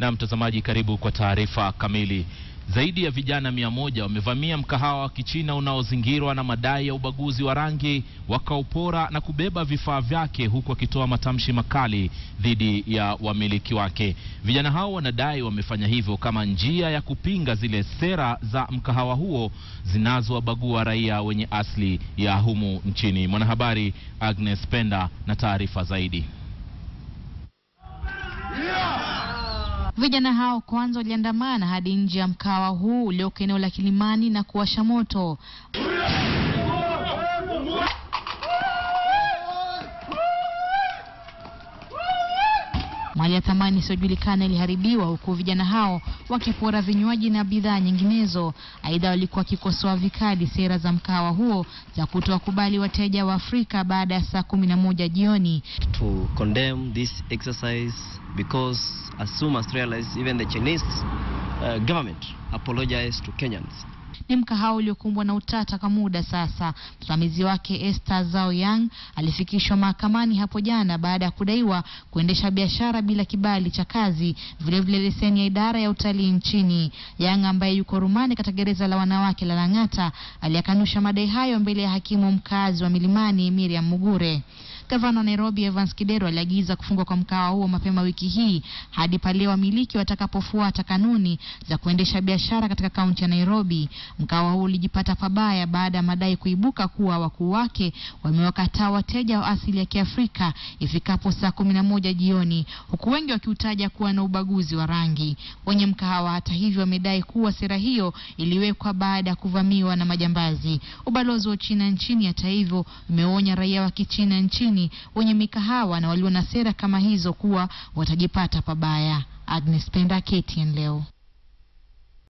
Na mtazamaji, karibu kwa taarifa kamili. Zaidi ya vijana mia moja wamevamia mkahawa wa Kichina unaozingirwa na madai ya ubaguzi wa rangi, wakaupora na kubeba vifaa vyake, huku wakitoa matamshi makali dhidi ya wamiliki wake. Vijana hao wanadai wamefanya hivyo kama njia ya kupinga zile sera za mkahawa huo zinazowabagua raia wenye asili ya humu nchini. Mwanahabari Agnes Penda na taarifa zaidi. Vijana hao kwanza waliandamana hadi nje ya mkawa huu ulioko eneo la Kilimani na kuwasha moto. Mali ya thamani isiyojulikana iliharibiwa huku vijana hao wakipora vinywaji na bidhaa nyinginezo. Aidha, walikuwa wakikosoa vikali sera za mkahawa huo za kutowakubali wateja wa Afrika baada ya saa kumi na moja jioni. to condemn this exercise because as soon as realized even the Chinese uh, government apologized to Kenyans. Ni mkahawa uliokumbwa na utata kwa muda sasa. Msimamizi wake Esther Zhao Yang alifikishwa mahakamani hapo jana baada ya kudaiwa kuendesha biashara bila kibali cha kazi, vilevile leseni ya idara ya utalii nchini. Yang ambaye yuko rumani katika gereza la wanawake la Lang'ata aliyakanusha madai hayo mbele ya hakimu mkazi wa Milimani Miriam Mugure. Gavana wa Nairobi Evans Kidero aliagiza kufungwa kwa mkahawa huo mapema wiki hii hadi pale wamiliki watakapofuata kanuni za kuendesha biashara katika kaunti ya Nairobi. Mkahawa huo ulijipata pabaya baada ya madai kuibuka kuwa wakuu wake wamewakataa wateja wa asili ya Kiafrika ifikapo saa kumi na moja jioni, huku wengi wakiutaja kuwa na ubaguzi wa rangi. Wenye mkahawa hata hivyo wamedai kuwa sera hiyo iliwekwa baada ya kuvamiwa na majambazi. Ubalozi wa China nchini hata hivyo umeonya raia wa Kichina nchini wenye mikahawa na walio na sera kama hizo kuwa watajipata pabaya. Agnes Penda, KTN leo.